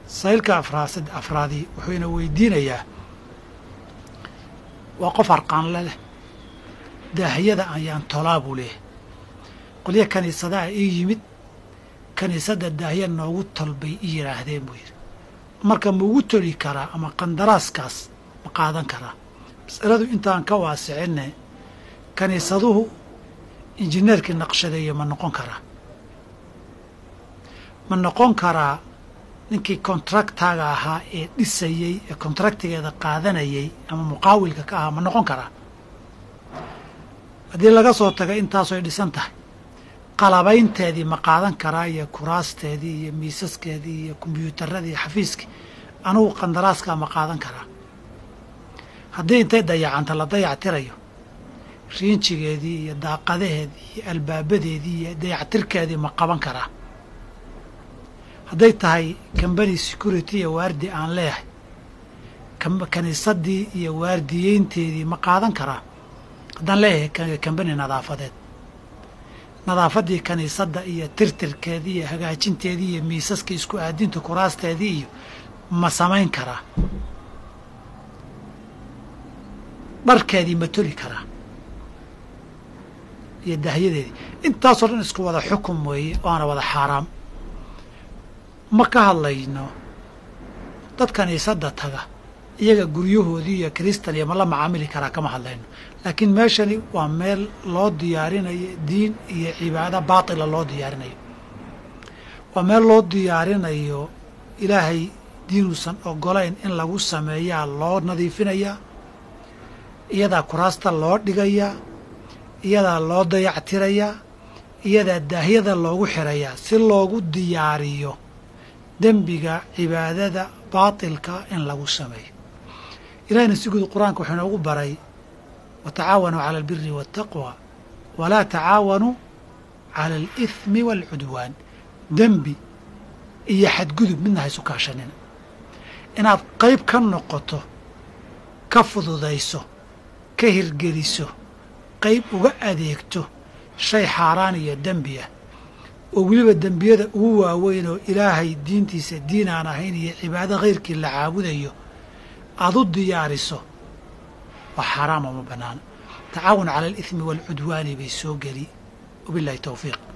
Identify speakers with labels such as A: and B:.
A: saylka afraasad afraadii wuxuu ina weydiinayaa waa qof arqaanle leh daahiyada ayaan tolaa buu leeyahay qolya kiniisadaha ii yimid kiniisadda daahiya noogu tol bay i yidhaahdeen buu yidhi marka ma ugu toli karaa ama qandaraaskaas ma qaadan karaa masaladu intaan ka waasicinne kiniisaduhu injineerkii naqshadeeye ma noqon karaa ma noqon karaa ninkii kontraktaga ahaa ee dhisayey ee kontraktigeeda qaadanayay ama muqaawilka ka ahaa ma noqon karaa haddii laga soo taga intaasoy dhisan tahay qalabaynteedii ma qaadan karaa iyo kuraasteedii iyo miisaskeedii iyo kombyuutaradii iyo xafiiskii anugu qandaraaskaa ma qaadan karaa haddii intay dayacanta la dayactirayo riinjigeedii iyo daaqadaheedii iyo albaabadeedii iyo dayactirkeedii ma qaban karaa hadday tahay kambani security iyo waardi aan leeyahay kiniisadii iyo waardiyeynteedii ma qaadan karaa haddaan leeyahay kambani nadaafadeed nadaafaddii kiniisadda iyo tirtirkeedii iyo hagaajinteedii iyo miisaska isku aadinta kuraasteedii iyo ma samayn karaa dharkeedii ma toli karaa iyo dahyadeedii intaasoo dhan isku wada xukum weeye waana wada xaaraam ma ka hadlayno dad kiniisadda taga iyaga guryahoodii iyo kristal iyo ma la macaamili karaa kama hadlayno laakiin meeshani waa meel loo diyaarinayo diin iyo cibaado baatila loo diyaarinayo waa meel loo diyaarinayo ilaahay diinuusan ogolayn in lagu sameeyaa loo nadiifinayaa iyadaa kuraasta loo dhigayaa iyadaa loo dayactirayaa iyadaa daahyada loogu xirayaa si loogu diyaariyo dembiga cibaadada baatilka in lagu sameeyo ilahayna si guud qur-aanka wuxuu inoogu baray watacaawanuu cala albiri waataqwa walaa tacaawanuu cala alithmi waalcudwaan dembi iyo xadgudub midna haysu kaashanina inaad qayb ka noqoto ka fududayso ka hirgeliso qayb uga adeegto shay xaaraan iyo dembi ah oo weliba dembiyada ugu waaweyn oo ilaahay diintiisa diin aan ahayn iyo cibaado khayrkii la caabudayo aad u diyaariso waa xaaraama ma bannaano tacaawun cala alithmi waalcudwaani bay soo geli wabillahi towfiiq